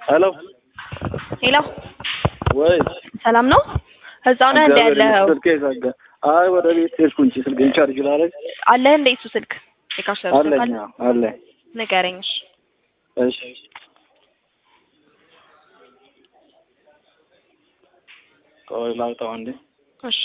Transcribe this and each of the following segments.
ሄሎ ሄሎ ወይ ሰላም ነው? እዛው ነህ እንደ ያለኸው? ስልኬ ዘጋ። አይ ወደ ቤት ሄድኩ እንጂ ስልኬን ቻርጅ ላደርግ አለህ እንደ እሱ ስልክ የካሸሩ ስልክ አለኝ። አለ? አዎ፣ አለኝ። ንገረኝ። እሺ። እሺ ቆይ ላውጣው እንዴ። እሺ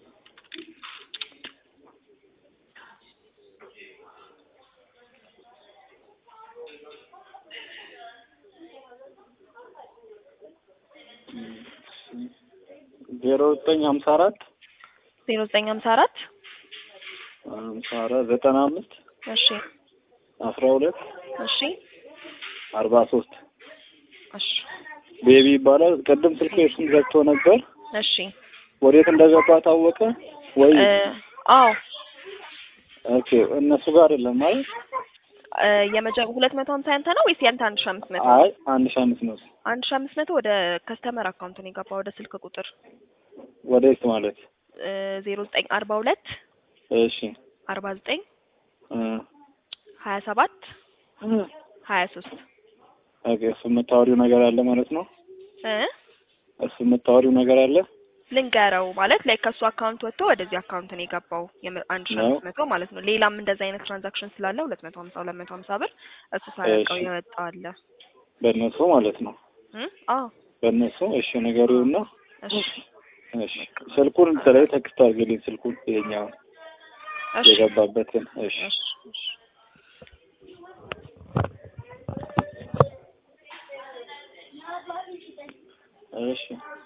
ዜሮ ዘጠኝ ሀምሳ አራት ዜሮ ዘጠኝ ሀምሳ አራት ሀምሳ አራት ዘጠና አምስት እሺ አስራ ሁለት እሺ አርባ ሶስት እሺ ቤቢ ይባላል። ቅድም ስልክ እሱን ዘግቶ ነበር። እሺ ወዴት እንደገባ ታወቀ ወይ? እ አዎ ኦኬ እነሱ ጋር አይደለም ማለት እ የመጀ ሁለት መቶ ሀምሳ ያንተ ነው ወይስ ያንተ አንድ ሺህ አምስት መቶ አይ አንድ ሺህ አምስት መቶ አንድ ሺህ አምስት መቶ ወደ ከስተመር አካውንት ነው የገባ ወደ ስልክ ቁጥር ወዴት ማለት እ ዜሮ ዘጠኝ አርባ ሁለት እሺ አርባ ዘጠኝ እ ሀያ ሰባት እ ሀያ ሶስት ኦኬ እሱ የምታወሪው ነገር አለ ማለት ነው። እ እሱ የምታወሪው ነገር አለ ልንገረው ማለት ላይ ከሱ አካውንት ወጥቶ ወደዚህ አካውንት ነው የገባው የም- አንድ ሺህ ነው? አምስት መቶ ማለት ነው። ሌላም እንደዚህ አይነት ትራንዛክሽን ስላለ ሁለት መቶ ሀምሳ ሁለት መቶ ሀምሳ ብር እሱ ሳያውቀው እሺ። የወጣ አለ። በእነሱ ማለት ነው። እ አዎ በእነሱ እሺ ነገሩና እሺ እሺ ስልኩን ስለይ ተክስት አድርግልኝ ስልኩን ይሄኛውን እሺ የገባበትን እሺ እሺ እሺ እሺ